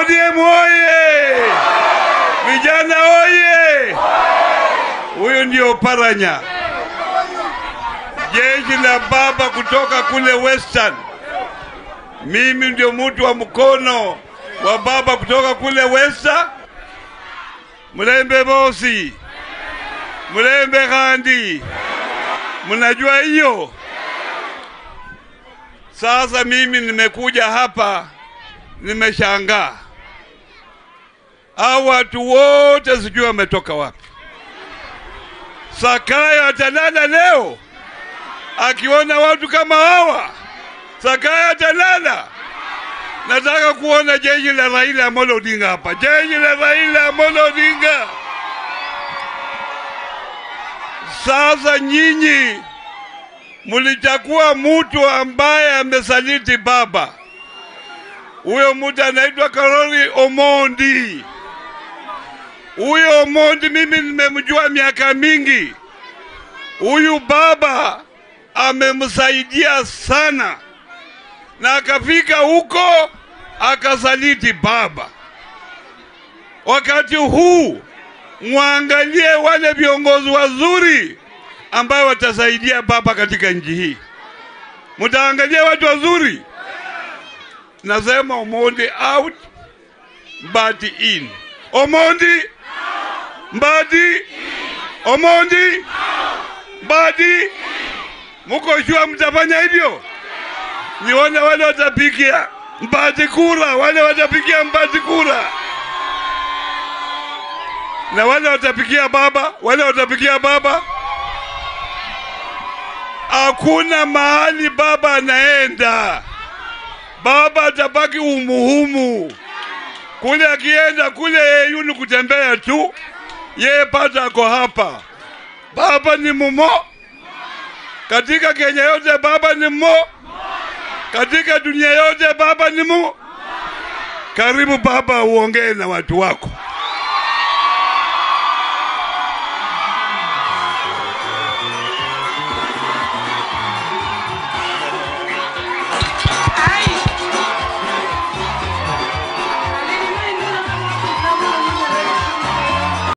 ODM oye! Vijana oye! Huyo ndio Paranya, jeshi la baba kutoka kule Western. Mimi ndio mtu wa mkono wa baba kutoka kule Western. Mlembe bosi, mlembe khandi, mnajua hiyo. Sasa mimi nimekuja hapa, nimeshangaa hao watu wote, sijui wametoka wapi. Sakaya atalala leo akiona watu kama hawa? Sakaya atalala? Nataka kuona jeshi la Raila Amolo Odinga hapa, jeshi la Raila Amolo Odinga. Sasa nyinyi mulichagua mtu ambaye amesaliti baba. Huyo mtu anaitwa Karoli Omondi. Huyo Omondi mimi nimemjua miaka mingi. Huyu baba amemsaidia sana, na akafika huko akasaliti baba. Wakati huu mwangalie wale viongozi wazuri ambayo watasaidia baba katika nchi hii. Mtaangalia watu wazuri. Nasema Omondi out, Mbadi in. Omondi, Mbadi, Omondi, Mbadi. Muko shua mtafanya hivyo? Nione wale watapigia Mbadi kura, wale watapigia Mbadi kura na wale watapigia baba, wale watapigia baba. Hakuna mahali baba anaenda, baba atabaki umuhumu kule. Akienda kule yeye ni kutembea tu, yeye pata ako hapa. Baba ni mumo katika Kenya yote, baba ni mo katika dunia yote, baba ni mu. Karibu baba, uongee na watu wako.